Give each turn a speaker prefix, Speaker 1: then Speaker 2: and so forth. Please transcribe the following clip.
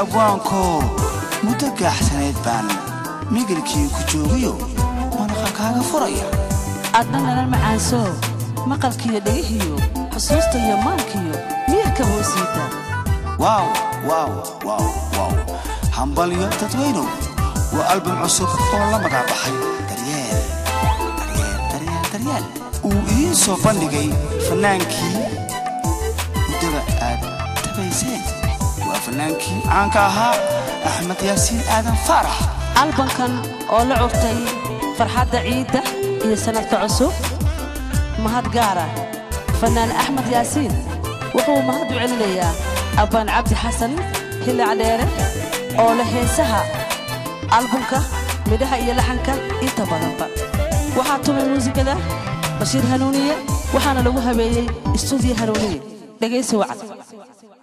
Speaker 1: abwaankow muddo gaaxsanayd baan migilkii ku joogayo manaqa kaaga furaya
Speaker 2: adna nalan macaansoo maqalkiiyo dhegihiyo xusuusta iyo maankiyo miyirka hoosiita
Speaker 1: waaw waaw waaw waaw hambalyo dadweynow waa album cusub oo la magacbaxay daryeel daryeel daryeel daryeel uu idiin soo bandhigay fannaankii muddada aad tabayseen waa fannaankii caanka ahaa axmed yaasiin aadan faarax
Speaker 2: albankan oo la curtay farxadda ciidda iyo sannadka cusub mahad gaara fannaan axmed yaasiin wuxuu mahad u celinayaa abbaan cabdi xasan hilic dheere oo leh heesaha albumka midhaha iyo laxanka inta badanba waxaa tumay muusikada bashiir hanuuniye waxaana lagu habeeyey istuudiyo hanuuniye dhegaysi wacad